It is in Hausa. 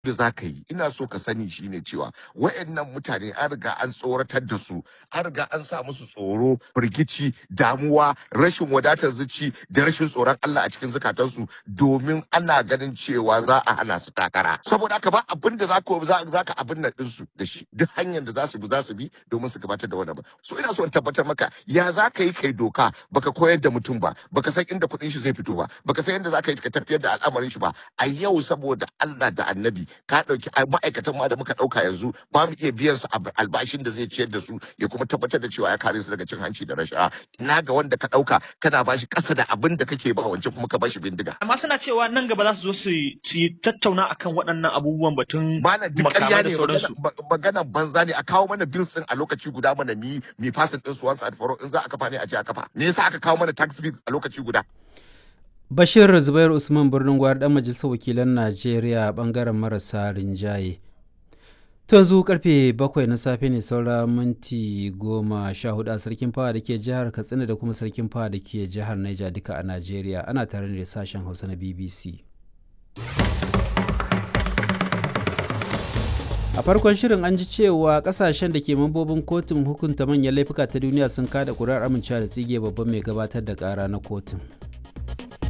da za ka yi ina so ka sani shine cewa wayannan mutane an riga an tsoratar da su an riga an sa musu tsoro firgici damuwa rashin wadatar zuci da rashin tsoron Allah a cikin zukatansu domin ana ganin cewa za a hana su takara saboda haka ba abin da za ka za ka abin nan ɗinsu da shi duk hanyar da za su bi za su bi domin su gabatar da wannan ba so ina so in tabbatar maka ya za ka yi kai doka baka koyar da mutum ba baka san inda kuɗin shi zai fito ba baka san yadda za ka yi ka tafiyar da al'amarin shi ba a yau saboda Allah da annabi ka ɗauki ma'aikatan ma da muka ɗauka yanzu ba mu iya biyan su albashin da zai ciyar da su ya kuma tabbatar da cewa ya kare su daga cin hanci da rashawa ina ga wanda ka ɗauka kana bashi ƙasa da abin da kake ba wancan kuma ka bashi bindiga amma suna cewa nan gaba za su zo su yi tattauna akan waɗannan abubuwan batun mana duk ƙarya ne maganan banza ne a kawo mana bills din a lokaci guda mana mi mi fasin din su once and for all in za a kafa ne a ce a kafa me yasa aka kawo mana tax bills a lokaci guda Bashir Zubair Usman birnin gwar dan majalisar wakilan Najeriya bangaren marasa rinjaye. To yanzu karfe bakwai na safe ne saura minti goma sha hudu a sarkin fawa da ke jihar Katsina da kuma sarkin fawa da ke jihar Niger duka a Najeriya ana tare da sashen Hausa na BBC. a farkon shirin an ji cewa kasashen da ke mambobin kotun hukunta manyan laifuka ta duniya sun kada kuri'ar amincewa da tsige babban mai gabatar da kara na kotun